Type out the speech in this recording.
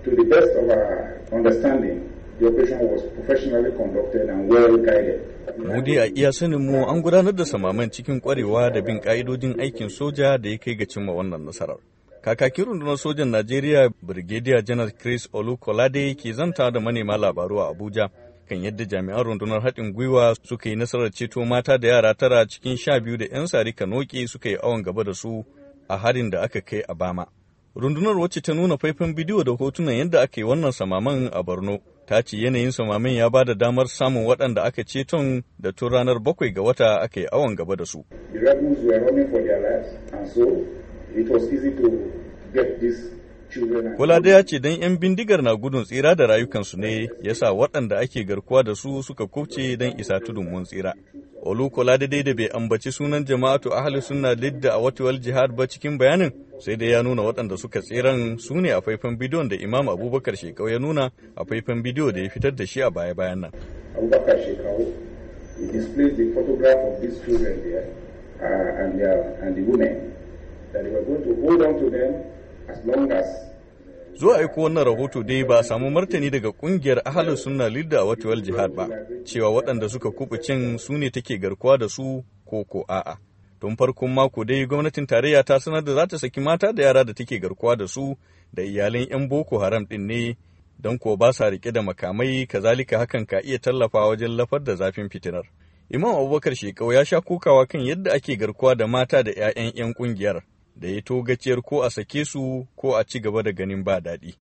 To the best of our understanding, the operation was professionally conducted and well guided. Mu dai a iya sanin mu an gudanar da samaman cikin kwarewa da bin ka'idodin aikin soja da ya kai ga cimma wannan nasarar. Kakakin rundunar sojan Najeriya Brigadier General Chris Olukolade ke zanta da manema labaru a Abuja kan yadda jami'an rundunar haɗin gwiwa suka yi nasarar ceto mata da yara tara cikin sha biyu da 'yan sari kanoke suka yi awon gaba da su a harin da aka kai a Bama. Rundunar wacce ta nuna faifan bidiyo da hotunan yadda aka yi wannan samaman a Borno ta ce yanayin samaman ya ba da damar samun waɗanda aka ceton da tun ranar bakwai ga wata aka yi awon gaba da su. The rebels were running for their lives and so it was easy to get these children and Kula da ya ce don 'yan bindigar na gudun tsira da rayukansu ne ya sa waɗanda ake garkuwa da su suka kubce don isa tudun mun tsira. Olu kula da dai da bai ambaci sunan jama'atu ahli sunna lidda a watuwal jihad ba cikin bayanin sai dai ya nuna waɗanda suka tsiran su ne a faifan bidiyon da Imam Abubakar Shekau ya nuna a faifan bidiyo da ya fitar da shi a baya-bayan nan. Abubakar Shekau. He displayed the photograph of these children there uh, and, their, and the women that they were going to hold on to them as long as Zuwa aiko wannan rahoto dai ba a samu martani daga kungiyar ahalin sunna lidda a watuwal jihad ba, cewa waɗanda suka kubucin su ne take garkuwa da su ko ko a'a. Tun farkon mako dai gwamnatin tarayya ta sanar da za ta saki mata da yara da take garkuwa da su da iyalan 'yan Boko Haram ɗin ne don ko ba sa riƙe da makamai kazalika hakan ka iya tallafa wajen lafar da zafin fitinar. Imam Abubakar Shekau ya sha kokawa kan yadda ake garkuwa da mata da 'ya'yan 'yan ƙungiyar da ya togaciyar ko a sake su ko a ci gaba da ganin ba daɗi.